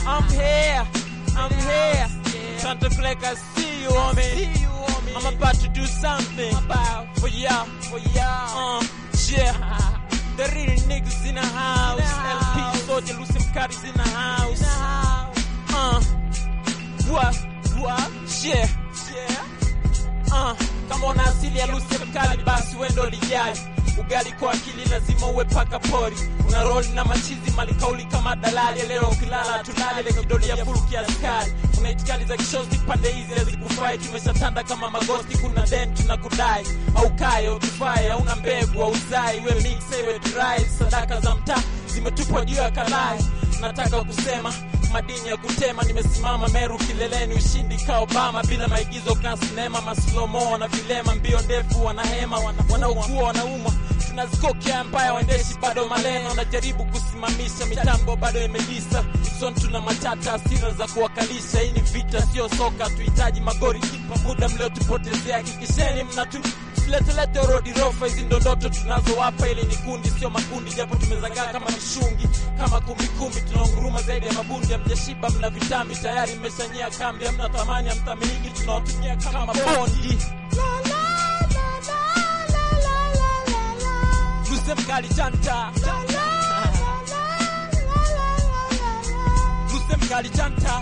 I'm here, I'm here. Santa Fleck, I see you, homie. I'm about to do something for y'all, for y'all. Uh, yeah. The real niggas in the house. LP Soldier, Lucy Mkari's in the house. Uh, what, what, yeah, yeah. Uh, kama una asili ya Lucy Mkali basi wewe ndo lijali ugali kwa akili lazima uwe paka pori una roli na machizi malikauli kama dalali leo ukilala tulale ile kidoli ya fulu kiaskari una itikali za kishozi pande hizi hazikufai tumeshatanda kama magosti kuna den tunakudai au kaye utufae hauna mbegu au uzai iwe mix iwe dry sadaka za mtaa zimetupwa juu ya kalai nataka kusema madini ya kutema nimesimama meru kileleni ushindi ka obama bila maigizo ka sinema maslomo na vilema mbio ndefu wanahema wana- wanaugua wanaumwa tunazikokia mbaya waendeshi bado maneno wanajaribu kusimamisha mitambo bado imelisa son tuna matata asira za kuwakalisha hii ni vita sio soka tuhitaji magori kipa muda mliotupotezea hakikisheni mnatu letelete rodi rofa hizi ndo ndoto tunazowapa ili ni kundi sio makundi japo tumezagaa kama mishungi kama kumbikumbi tunaunguruma zaidi ya mabundi amjashiba mna vitambi tayari mmeshanyia kambi amna thamani amthamiliki tunawatumia kama bondi Luse mkali chanta Luse mkali chanta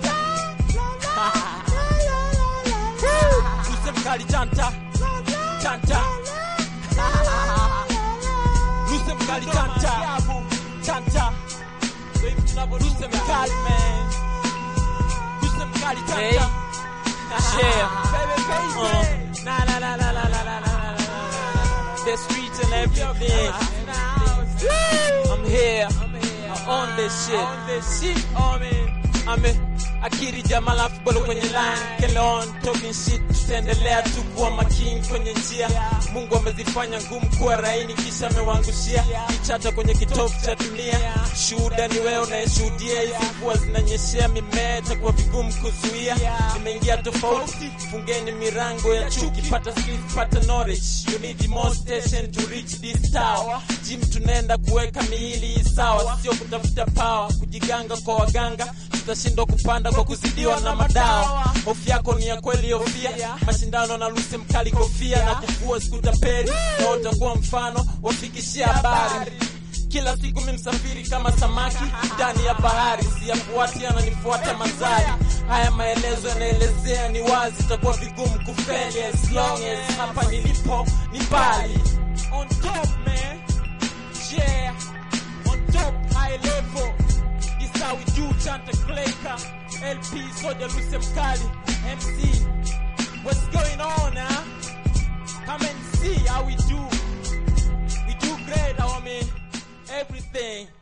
Luse mkali chanta Chanta Luse mkali chanta Chanta Luse mkali man Luse mkali chanta Yeah Uh, Na na na na na na na na na The streets and everything I'm here I own this shit On this shit I'm a akiri jamal afu bado kwenye line Kele on talking shit tutaendelea tu kuwa makini kwenye njia Mungu amezifanya ngumu kuwa raini kisha amewangushia kichata kwenye kitovu cha dunia shuhuda ni wewe unayeshuhudia hizi mvua zinanyeshea mimea itakuwa vigumu kuzuia nimeingia tofauti fungeni mirango ya chuki pata skills pata knowledge you need more station to reach this tower gym tunaenda kuweka miili hii sawa sio kutafuta power kujiganga kwa waganga tutashindwa kupanda kwa kuzidiwa na madawa hofu yako ni ya kweli hofia mashindano na lusi mkali kofia na kufua sikutapeli na utakuwa mfano wafikishia habari kila siku mi msafiri kama samaki ndani ya bahari siyafuati ananifuata mazari haya maelezo yanaelezea ni wazi itakuwa vigumu kufeli as long as hapa nilipo ni mbali on top man yeah on top high level this how we do chanta Clayka LP Soja Luce Mkali MC what's going on huh? come and see how we do we do great homie everything